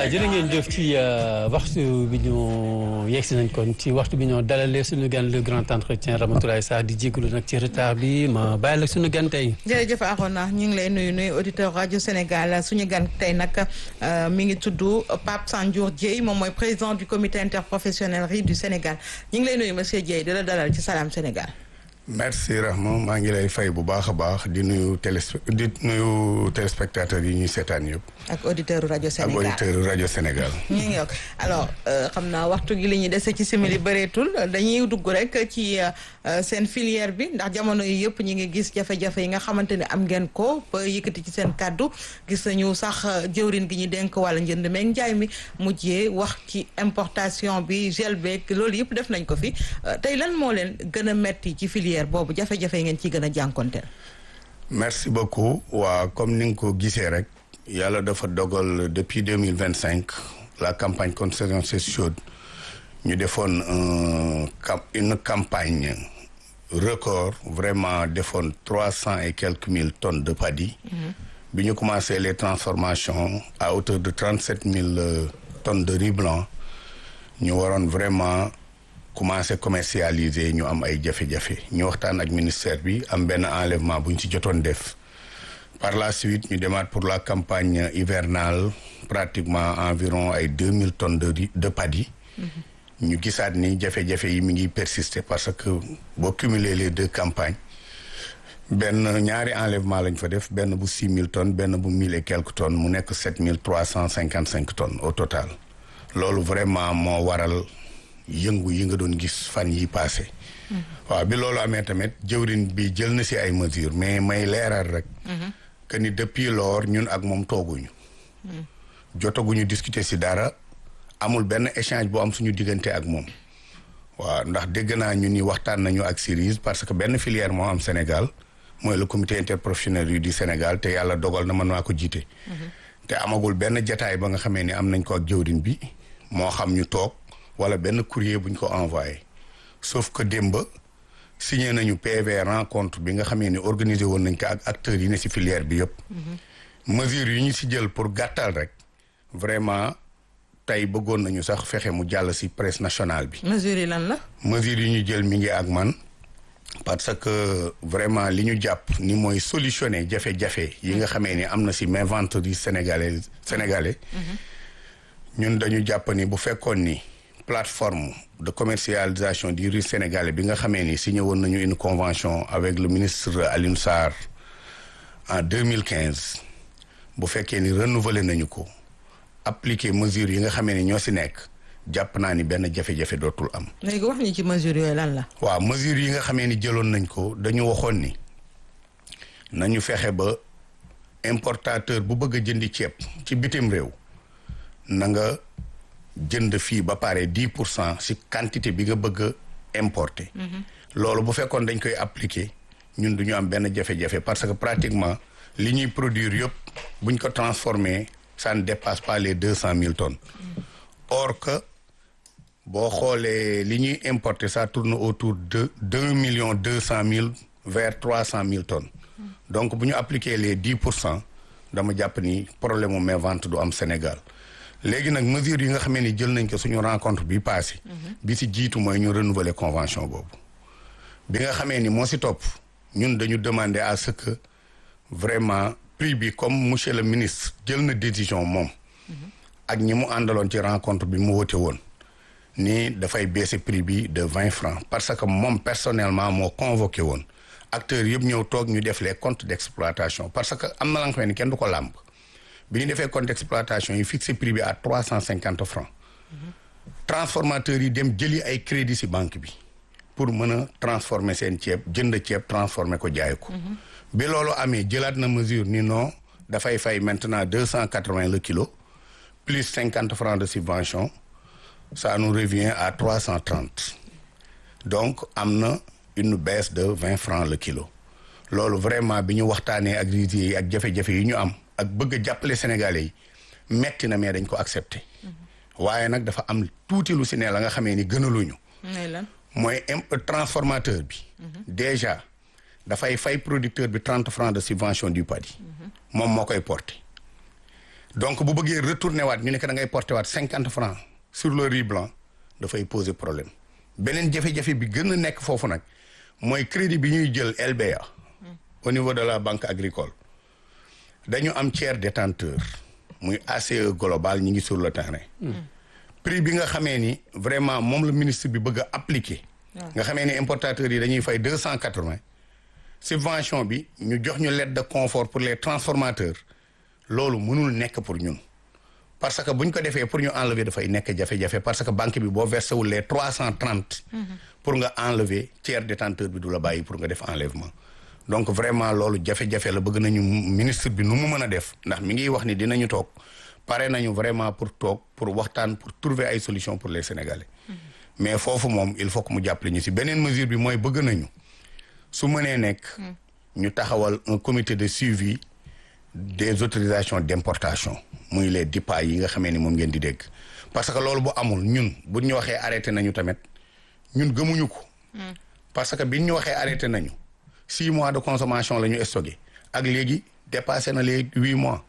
jërë ngeen jëf ci waxtu bi ñu yegsi nañ kon ci waxtu bi ñoo dalalee suñu gan le grand entretien Ramatoulaye Sarr di jégalu nag ci retard bi ma bàyyi la suñu gan tey. jërëjëf Arona ñu ngi lay nuyu nuyu auditeur rajo Sénégal suñu gan tey nag mi ngi tudd Pape Sandiour Dieye moom mooy président du comité interprofessionnel riz du Sénégal ñu ngi lay nuyu monsieur Dieye di la dalal ci Salam Sénégal. merci Rahma maa ngi lay fay bu baax a baax di nuyu téléspe di nuyu téléspectateurs yi ñuy seetaan yëpp. ak auditeur rajo Sénégal ak auditeur rajo Sénégal. ñu ngi yokk alors xam naa waxtu gi li ñuy dese ci simili bëreetul dañuy dugg rek ci seen filière bi ndax jamono yi yëpp ñu ngi gis jafe-jafe yi nga xamante ne am ngeen ko ba yëkkati ci seen kàddu gis nañu sax jëwrin gi ñu dénk wàlla njënd meeg njaay mi mujjee wax ci importation bi gel beeg loolu yëpp def nañ ko fi tey lan moo leen gën a metti ci filière boobu jafe-jafe yi ngeen ciy gën a jànkonteel. merci beaucoup waa comme ni nga ko gisee rek. yàlla dafa dogal depuis deux mille vingt cinq la campagne contre saison chaude ñu defoon une campagne record vraiment defoon trois cent et quelques mille tonnes de paddy. bi ñu commencé les transformations à hauteur de trente sept mille tonnes de riz blanc ñu waroon vraiment commencé commercialiser ñu am ay jafe-jafe ñu waxtaan ak ministère bi am benn enlèvement bu ñu ci jotoon def. par la suite ñu demaat pour la campagne hivernale pratiquement environ ay deux mille tonnes de de paddy ñu gisaat ni jafe-jafe yi mi ngi persister parce que boo cumuler les deux campagnes benn ñaari enlèvement lañ fa def benn bu six mille tonnes benn bu mille et quelques tonnes mu nekk sept mille trois cent cinquante cinq tonnes au total loolu vraiment moo waral yëngu yi nga doon gis fan yi passé waaw bi loolu amee tamit jëwrin bi jël na si ay mesures mais may leeral rek que ni depuis lors ñun ak moom tooguñu jotaguñu discuter si dara amul benn échange bu am suñu diggante ak moom waaw ndax dégg naa ñu ni waxtaan nañu ak Cerise parce que benn filière moo am Sénégal mooy le comité interprofessionnel yu du Sénégal te yàlla dogal na man maa ko jiite te amagul benn jataay ba nga xamee ni am nañ ko ak jëwrin bi moo xam ñu toog wala benn courrier buñ ko envoyé sauf que démb signé nañu PV rencontre bi nga xamee ni organisé woon nañ ko ak acteurs yi ne ci filière bi yëpp. mesures yi ñu ci jël pour gàttal rek vraiment tey bëggoon nañu sax fexe mu jàll ci presse nationale bi. mesures yi lan la. mesures yi ñu jël mi ngi ak man parce que vraiment li ñu jàpp ni mooy solutionner jafe-jafe yi nga xamee ni am na ci inventerie sénégalais sénégalais. ñun dañu jàpp ni bu fekkoon ni. plateforme de commercialisation du riz sénégalais bi nga xamee ni signé woon nañu une convention avec le ministre Alioune Sarr en deux mille quinze bu fekkee ni renouvelé nañu ko appliquer mesures yi nga xamee ni ñoo si nekk jàpp naa ni benn jafe-jafe dootul am. léegi wax ñu ci mesures yooyu lan la. waaw mesures yi nga xamee ni jëloon nañ ko dañu waxoon ni nañu fexe ba importateur bu bëgg a jëndi ceeb ci bitim réew na nga. jënd fii ba pare dix pour cent ci quantité bi nga bëgg a importer. loolu bu fekkoon dañ koy appliquer ñun du ñu am benn jafe-jafe parce que pratiquement li ñuy produire yëpp buñ ko transformer ça ne dépasse pas les deux cent mille tonnes. or que boo xoolee li ñuy importer ça tourne autour de deux millions deux cent mille vers trois cent mille tonnes. donc bu ñu appliquer les dix pour cent dama jàpp ni problème mu vente du am Sénégal. léegi nag mesures yi nga xamee ni jël nañ ko suñu rencontre bi passé bi si jiitu mooy ñu renouveler convention boobu bi nga xamee ni moo si topp ñun dañu demander à ce que vraiment prix bi comme monsieur le ministre jël na décision moom ak ñi mu àndaloon ci rencontre bi mu wote woon ni dafay baisser prix bi de vingt francs parce que moom personnellement moo convoqué woon acteurs yëpp ñëw toog ñu def les comptes d'exploitation parce que am na la nga xam ne kenn du ko làmb bi ñu defee compte d'exploitation yi fixé prix bi à trois cent cinquante francs transformateurs yi dem jëli ay crédit ci banque bi pour mën a transformer seen ceeb jënd ceeb transformer ko jaay ko bi loolu amee jëlaat na mesure ni non dafay fay maintenant deux cent quatre-vingts le kilo plus cinquante francs de subvention ça nous revient à trois cent trente donc am na une baisse de vingt francs le kilo loolu vraiment bi ñu waxtaanee ak riziers yi ak jafe-jafe yi ñu am ak bëgg a jàppale sénégalais yi metti na mais dañ ko accepter waaye nag dafa am tuuti lu si ne la nga xamee ni gënaluñu mooy transformateur bi déjà dafay fay producteur bi trente francs de subvention du paddy moom moo koy porter donc bu bëggee retourner waat ñu ne que da ngay porter waat cinquante francs sur le riz blanc dafay poser problème beneen jafe-jafe bi gën a nekk foofu nag mooy crédit bi ñuy jël LBA au niveau de la banque agricole dañu am tiers détenteur muy ACE global ñi ngi sur le terrain prix bi nga xamee ni vraiment moom la ministre bi bëgg a appliquer nga xamee ni importateurs yi dañuy fay deux cent quatre-vingts subvention bi ñu jox ñu lettre de confort pour les transformateurs loolu mënul nekk pour ñun parce que bu ñu ko defee pour ñu enlever dafay nekk jafe-jafe parce que banque bi boo versé wul les trois cent trente pour nga enlever tiers détenteur bi du la bàyyi pour nga def enlèvement donc vraiment loolu jafe-jafe la bëgg nañu ministre bi nu mu mën a def ndax mi ngi wax ni dinañu toog pare nañu vraiment pour toog pour waxtaan pour trouver ay solutions pour les Sénégalais mais foofu moom il faut que mu jàppale ñu si beneen mesure bi mooy bëgg nañu su mënee nekk ñu taxawal un comité de suivi des autorisations d'importation muy les DIPA yi nga xamee ni moom ngeen di dégg parce que loolu bu amul ñun bu ñu waxee arrêté nañu tamit ñun gëmuñu ko parce que biñ ñu waxee arrêté nañu six mois de consommation la ñu stocké ak léegi dépassé na les huit mois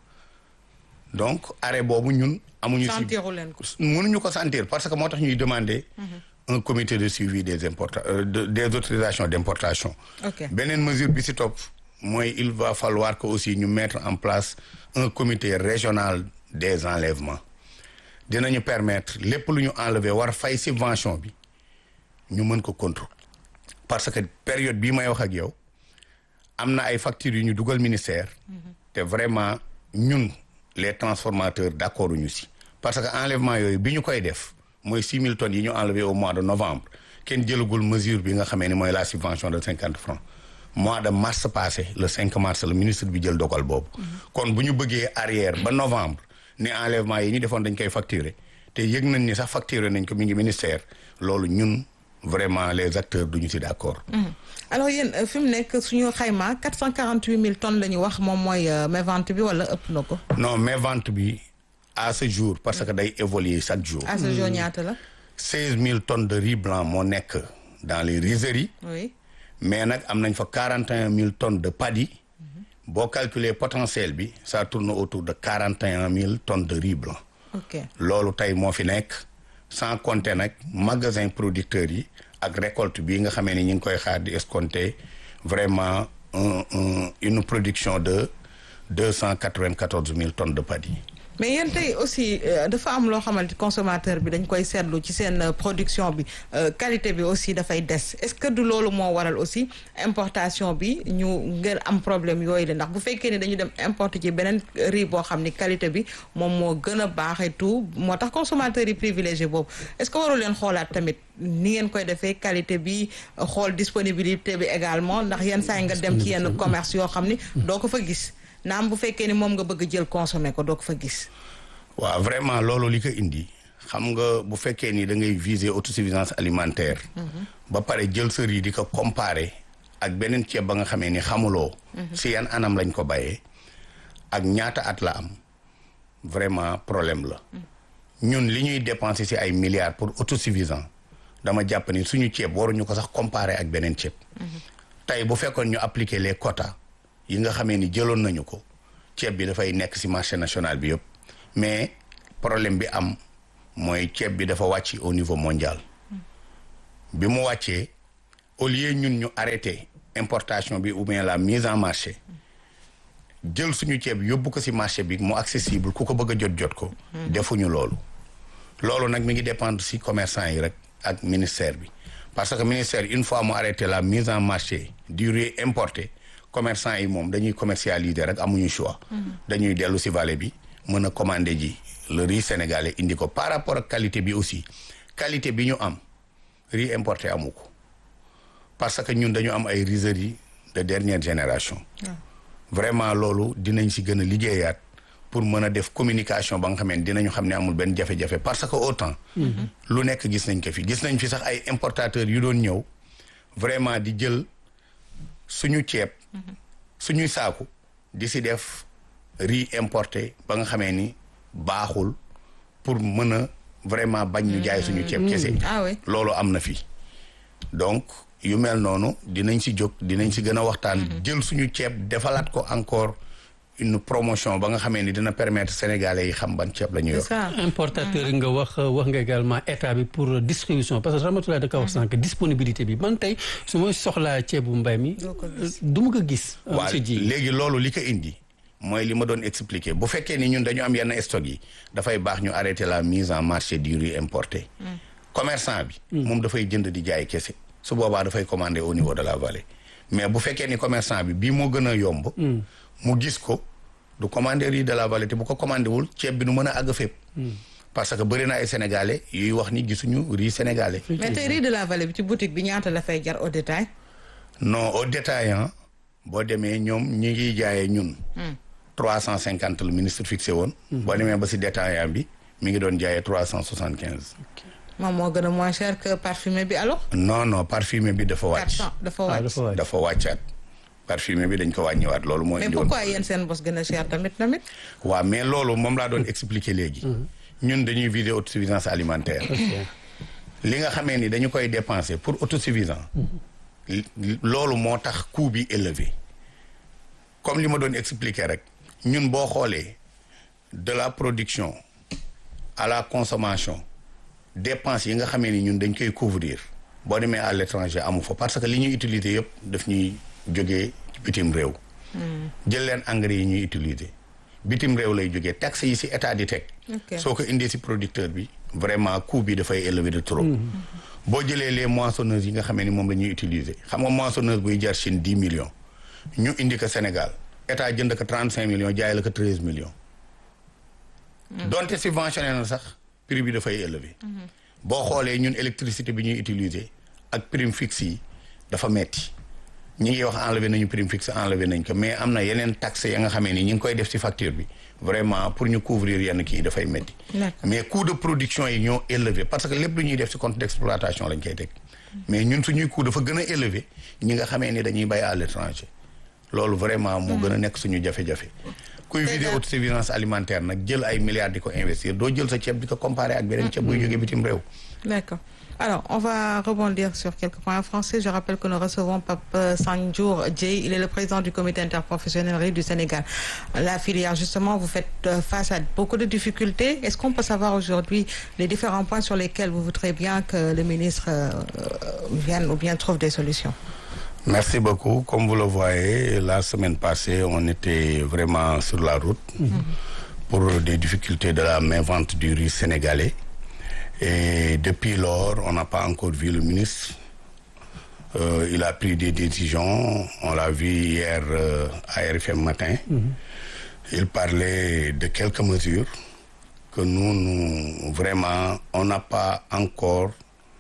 donc arrêt boobu ñun amuñu si sentiru leen ko mënuñu ko sentir parce que moo tax ñuy demander un comité de suivi des importa euh, de- des autorisations d'importation ok beneen mesure bi si topp mooy il va falloir que aussi ñu mettre en place un comité régional des enlèvements dinañu permettre lépp lu ñu enlever war fay subvention bi ñu mën ko contrôle parce que période bii may wax ak yow am na ay factures yu ñu dugal ministère te vraiment ñun les transformateurs d'accord ñu si parce que enlèvement yooyu bi ñu koy def mooy six mille tonnes yi ñu enlevé au mois de novembre kenn jëlagul mesure bi nga xamee ni mooy la subvention de cinquante francs mois de mars passé le 5 mars le ministre bi jël dogal boobu kon bu ñu bëggee arrière ba novembre ne enlèvement yi ñu defoon dañ koy facturer te yëg nañ ni sax facturer nañ ko mi ngi ministère loolu ñun vraiment les acteurs duñu si d'accord alors yéen euh, fi mu nekk suñu xayma 448 000 tonnes la ñu wax moom mooy euh, mévente bi wala ëpp na ko non mais vente bi à ce jour parce que day évoluer chaque jour à ce jour ñaata la seize mille tonnes de riz blanc moo nekk dans les rizeries oui mais nag am nañ fa quarante et un mille tonnes de paddy boo calculer potentiel bi ça tourne autour de quarante et un mille tonnes de riz blanc ok loolu tey moo fi nekk sans compter nag magasin producteurs yi ak récolte bi nga xamee ni ñu ngi koy xaar di escompter vraiment un un une production de deux cent quatre-vingt-quatorze mille tonnes de paddy mais yéen tey aussi euh, dafa am loo xamante consommateur bi dañ koy seetlu ci seen euh, production bi euh, qualité bi aussi dafay des est-ce que du loolu moo waral aussi importation bi ñu ngeen am problème yooyu la ndax bu fekkee ne dañu dem importer ci beneen riz boo xam ni qualité bi moom moo gën a baax et tout moo tax consommateur yi privilégié boobu est-ce que waru leen xoolaat tamit ni ngeen koy defee qualité bi xool disponibilité bi également ndax yenn saa yi nga dem ci yenn commerce yoo xam ni doo ko fa gis naam bu fekkee ni moom nga bëgg jël consommer ko doo ko fa gis waaw vraiment loolu li ko indi xam nga bu fekkee ni da ngay viser autosuffisance alimentaire ba pare jël sa riz di ko comparer ak beneen ceeb ba nga xamee ni xamuloo si yan anam lañ ko bayee ak ñaata at la am vraiment problème la ñun li ñuy dépenser si ay milliards pour autosuffisant dama jàpp ni suñu ceeb waruñu ko sax comparer ak beneen ceeb tey bu fekkoon ñu appliquer les quotas yi nga xamee ni jëloon nañu ko ceeb bi dafay nekk si marché national bi yëpp mais problème bi am mooy ceeb bi dafa wàcc au niveau mondial bi mu wàccee au lieu ñun ñu arrêté importation bi ou bien la mise en marché jël suñu ceeb yóbbu ko si marché bi mu accessible ku ko bëgg a jot jot ko defuñu loolu loolu nag mi ngi dépendre si commerçant yi rek ak ministère bi parce que ministère une fois mu arrêté la mise en marché du riz importé commerçant yi moom dañuy commercialiser rek amuñu choix dañuy dellu si vallée bi mën a commander ji le riz sénégalais indi ko par rapport ak qualité bi aussi qualité bi ñu am riz importé amu ko parce que ñun dañu am ay rizeries de dernière génération vraiment loolu dinañ si gën a liggéeyaat pour mën a def communication ba nga xam ne dinañu xam ne amul benn jafe-jafe parce que autant lu nekk gis nañ ko fi gis nañ fi sax ay importateurs yu doon ñëw vraiment di jël suñu ceeb suñuy saaku di si def riz importé ba nga xamee ni baaxul pour mën a vraiment bañ ñu jaay suñu ceeb kese ah oui loolu am na fi donc yu mel noonu dinañ si jóg dinañ si gën a waxtaan jël suñu ceeb defalaat ko encore une promotion ba nga xamee ni dina permettre sénégalais yi xam ban ceeb la ñu yor. c'est ça importateur yi nga wax wax nga également état bi pour distribution parce que Ramatoulaye da ka wax sànq disponibilité bi man tey su ma soxlaa ceebu mbay mi Doo ko gis. du ma ko gis waaw monsieur Dieye léegi loolu li ko indi mooy li ma doon expliquer bu fekkee ni ñun dañu am yenn stock yi dafay baax ñu arrêter la mise en marché du riz importé. commerçant bi. moom dafay jënd di jaay kese su boobaa dafay commander au niveau de la vallée mais bu fekkee ni commerçant bi bii moo gën a yomb. mu gis ko du commander riz de la vallée te bu ko commandé wul ceeb bi du mën a àgg fépp. parce que bëri na ay sénégalais yuy wax ni gisuñu riz sénégalais. mais tey riz de la vallée bi ci boutique bi ñaata la fay jar au détail non au détaillant boo demee ñoom ñi ngi jaayee ñun. trois cent cinquante le ministre fixé woon. boo demee ba si détaillant bi mi ngi doon jaayee trois cent soixante quinze. moom moo gën a moins cher que parfumé bi alors non non parfumé bi dafa quatre wàcc. cent dafa ah wàcc dafa waay dafa wàccaat parfumé bi dañ ko wàññiwaat loolu moo mais indi woon. pourquoi yéen seen bos gën a cher tamit tamit waaw mais loolu moom laa doon expliquer léegi. ñun dañuy viser autosuffisance alimentaire. li nga xamee ni dañu koy dépenser pour autosuffisant. li- loolu moo tax coût bi élevé. comme li ma doon expliquer rek ñun boo xoolee de la production à la consommation dépenses yi nga xamee ni ñun dañ koy couvrir boo demee à l'étranger amu fa parce que li ñuy utiliser yëpp daf ñuy jógee bitim réew. jël leen engrais yi ñuy utiliser bitim réew lay jógee taxes yi ci état di teg. Ok. soo ko indee ci producteur bi vraiment coût bi dafay élevé de trop. boo jëlee les moissonneuses yi nga xamee ni moom la ñuy utiliser xam nga moissonneuse buy jar Chine dix millions ñu indi ko Sénégal état jënd ko trente cinq millions jaay la ko treize millions. donte subventionné na sax prix bi dafay élevé. boo xoolee ñun électricité bi ñuy utiliser ak prime fixe yi dafa metti ñi ngi wax enlevé nañu prime fixe enlevé nañ ko mais am na yeneen taxes ya nga xamee ni ñi ngi koy def ci facture bi vraiment pour ñu couvrir yenn kii dafay metti D'accord. mais coût de production yi ñoo élevé parce que lépp lu ñuy def ci compte d'exploitation lañ koy teg mais ñun suñuy coût dafa gën a élevé ñi nga xamee ni dañuy bay à l'étranger loolu vraiment moo gën a nekk suñu jafe-jafe kuy Te vider daal- autosuffisance alimentaire nag jël ay milliards di ko investir doo jël sa ceeb di ko comparer ak beneen ceeb buy jógee bitim réew D'accord. Alors, on va rebondir sur quelques points en français. Je rappelle que nous recevons Pape Sanjour Djei. Il est le président du comité interprofessionnel riz du Sénégal. La filière, justement, vous faites euh, face à beaucoup de difficultés. Est-ce qu'on peut savoir aujourd'hui les différents points sur lesquels vous voudrez bien que le ministre euh, euh, vienne ou bien trouve des solutions Merci beaucoup. Comme vous le voyez, la semaine passée, on était vraiment sur la route pour des difficultés de la main-vente du riz sénégalais. Et depuis lors, on n'a pas encore vu le ministre. Euh, il a pris des décisions. On l'a vu hier euh, à RFM matin. Il parlait de quelques mesures que nous, nous vraiment, on n'a pas encore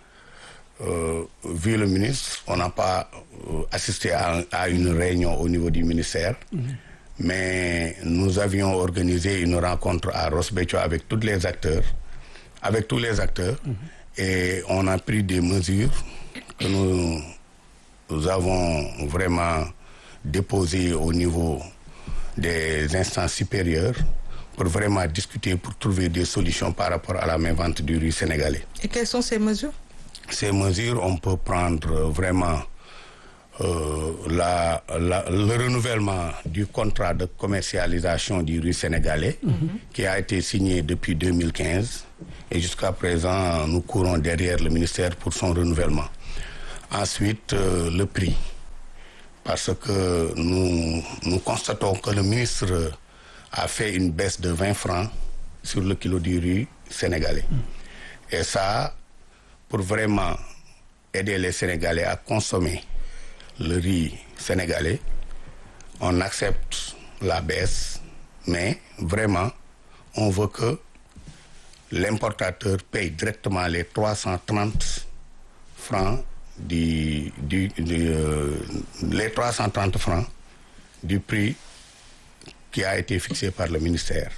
euh, vu le ministre, on n'a pas euh, assisté à, à une réunion au niveau du ministère, mais nous avions organisé une rencontre à Rosbeccio avec tous les acteurs, avec tous les acteurs, et on a pris des mesures que nous, nous avons vraiment déposées au niveau des instances supérieures pour vraiment discuter, pour trouver des solutions par rapport à la main-vente du riz sénégalais Et quelles sont ces mesures ces mesures, on peut prendre vraiment euh, la, la- le renouvellement du contrat de commercialisation du riz sénégalais qui a été signé depuis 2015 et jusqu'à présent nous courons derrière le ministère pour son renouvellement. Ensuite, euh, le prix parce que nous, nous constatons que le ministre a fait une baisse de 20 francs sur le kilo du riz sénégalais. Et ça, pour vraiment aider les Sénégalais à consommer le riz sénégalais, on accepte la baisse, mais vraiment, on veut que l'importateur paye directement les 330 francs du, du, du, euh, les 330 francs du prix qui a été fixé par le ministère.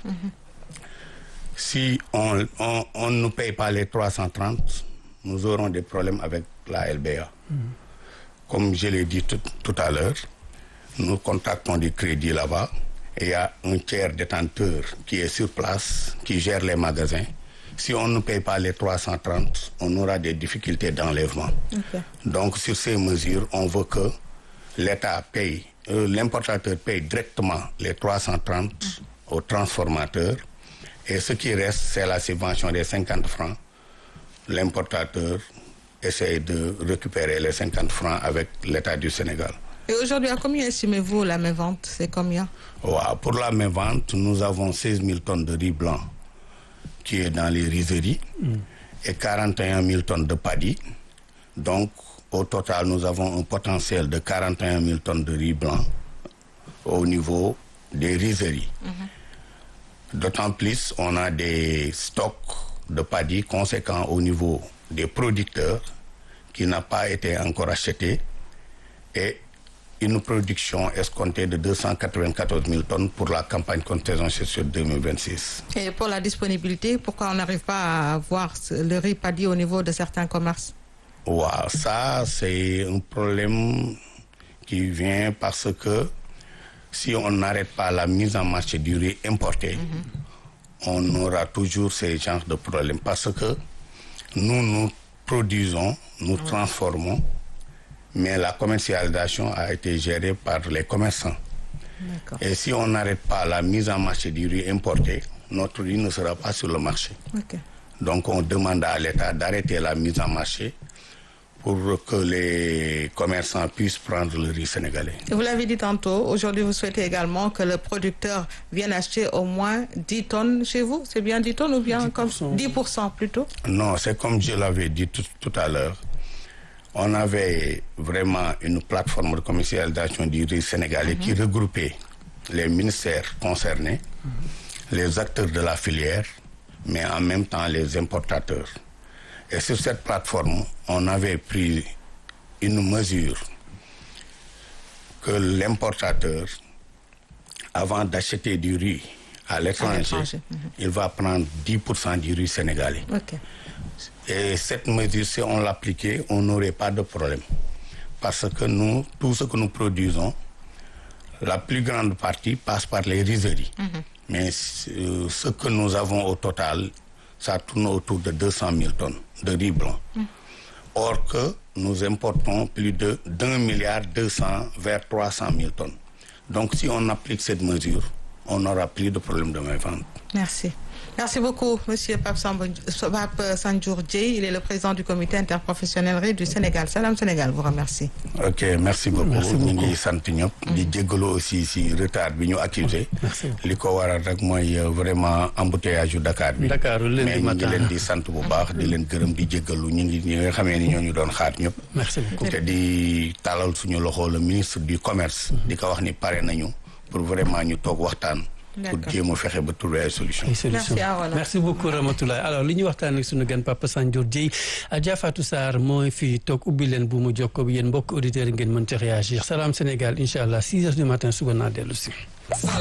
Si on, on, on ne paye pas les 330, nous aurons des problèmes avec la LBA. Comme je l'ai dit tout, tout à l'heure, nous contactons des crédits là-bas et il y a un tiers détenteur qui est sur place, qui gère les magasins. Si on ne paye pas les 330, on aura des difficultés d'enlèvement. Ok. Donc sur ces mesures, on veut que l'État paye euh, l'importateur paye directement les 330 au transformateur et ce qui reste, c'est la subvention des 50 francs. L'importateur essaye de récupérer les 50 francs avec l'État du Sénégal. Et aujourd'hui, à combien estimez-vous la vente C'est combien Ouais, pour la même vente, nous avons 16 000 tonnes de riz blanc qui est dans les rizeries et 41 000 tonnes de paddy. Donc, au total, nous avons un potentiel de 41 000 tonnes de riz blanc au niveau des rizeries. D'autant plus, on a des stocks de paddy conséquents au niveau des producteurs qui n'a pas été encore acheté et une production escomptée de 294 000 tonnes pour la campagne contaison sur 2026. Et pour la disponibilité, pourquoi on n'arrive pas à avoir ce- le riz paddy au niveau de certains commerces Wow, ça c'est un problème qui vient parce que si on n'arrête pas la mise en marché du riz importé, on aura toujours ces genres de problèmes parce que nous nous produisons, nous transformons, mais la commercialisation a été gérée par les commerçants. D'accord. Et si on n'arrête pas la mise en marché du riz importé, notre riz ne sera pas sur le marché. Ok. Donc on demande à l'État d'arrêter la mise en marché pour que les commerçants puissent prendre le riz sénégalais. Et vous l'avez dit tantôt, aujourd'hui vous souhaitez également que le producteur vienne acheter au moins 10 tonnes chez vous. C'est bien 10 tonnes ou bien comme 10% plutôt Non, c'est comme je l'avais dit tout, tout à l'heure. On avait vraiment une plateforme de commercialisation du riz sénégalais qui regroupait les ministères concernés, les acteurs de la filière, mais en même temps les importateurs. Et sur cette plateforme, on avait pris une mesure que l'importateur, avant d'acheter du riz à l'étranger, l'étranger, il va prendre 10% du riz sénégalais. Ok. Et cette mesure, si on l'appliquait, on n'aurait pas de problème. Parce que nous, tout ce que nous produisons, la plus grande partie passe par les rizeries. Mais euh, ce que nous avons au total, ça tourne autour de 200 000 tonnes de riz blanc. Or que nous importons plus de 1 milliard 200 vers 300 000 tonnes. Donc si on applique cette mesure, on n'aura plus de problème de main vente. Merci. Merci beaucoup, Monsieur Pape Samba- Pape Sanjour Dieye. Il est le président du comité interprofessionnel riz du Sénégal. Salam Sénégal vous remercie. ok merci beaucoup Merci ñu beaucoup. ngi sant ñëpp di jéggalu aussi si retard bi ñu accusé Merci beaucoup. li ko waral rek mooy euh, vraiment embouteillage yu Dakar bi Dakar lundi mais ñu ngi matin. leen di sant bu baax di leen gërëm di jéggalu ñu ngi ñi nga xamee ni ñoo ñu doon xaar ñëpp Merci beaucoup. te di talal suñu loxo le ministre du commerce di ko wax ni pare nañu pour vraiment ñu toog waxtaan pour D'accord. jéem a fexe ba trouver ay solution ay solution Merci, Arouna. merci beaucoup Ramatoulaye alors li ñuy waxtaan ak sunu gan Papa Sanjour Dieye Adja Fatou Sarr mooy fii toog ubbi leen bu mu jokkoo bi yéen mbokk auditeurs yi ngeen mën ci réagir Salam Sénégal incha allah 6 heures du matin suba naa dellu si.